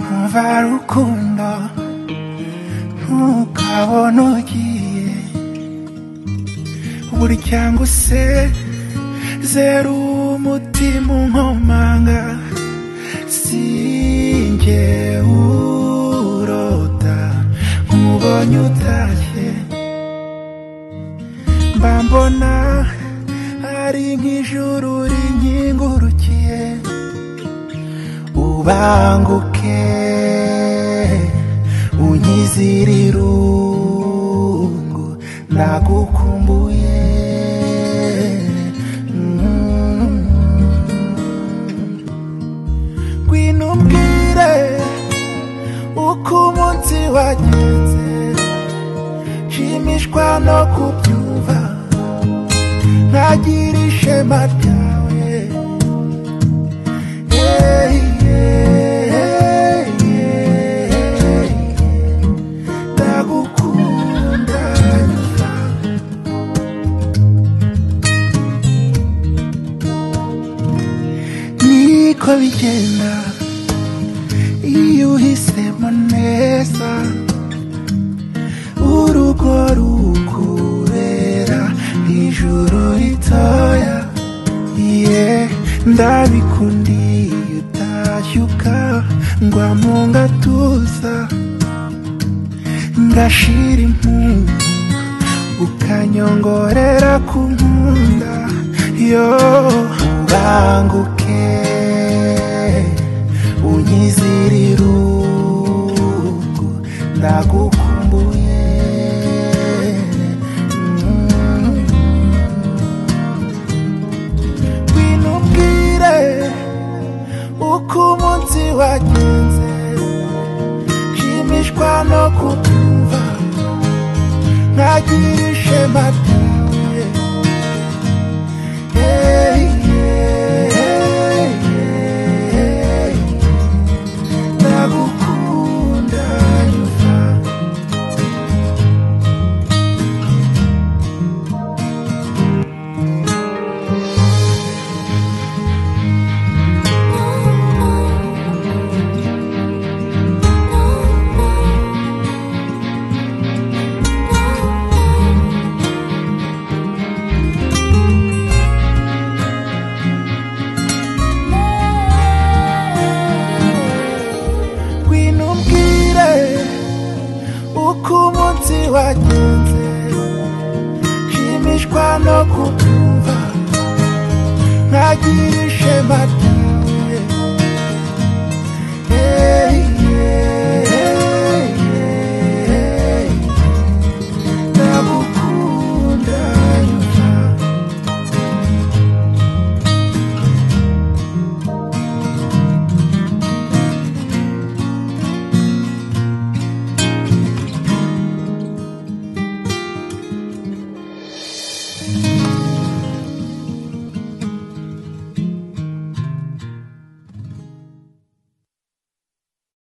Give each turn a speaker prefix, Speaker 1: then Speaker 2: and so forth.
Speaker 1: kuva rukundo ntukabona ugiye burya ngo usezere umutima unkomanga sinjye urota nkubonye utashye mba mbona ari nk'ijuru rinkingurukiye ubanguke unyizire irungu nagukumbuye Mm. ngwino umbwire uko umunsi wagenze nshimishwa no kubyumva ntagira ishema ryawe Hey, hey, hey, ndagukunda nyuma niko bigenda iyo uhisemo neza urugo rukubera ijuru ritoya iye ndabikundiye utashyuka ngwa mu gatuza ngashira impundu ukanyongorera ku nkunda yo ubanguke unyizire irungu ndagukumbuye Mm. ngwino umbwire uko umunsi wagenze nshimishwa no kubyumva ntagira ishema ryawe Hey, hey, hey, ndagukunda nyuma ngwino umbwire uko umunsi wagenze nshimishwa no kubyumva ntagira ishema ryawe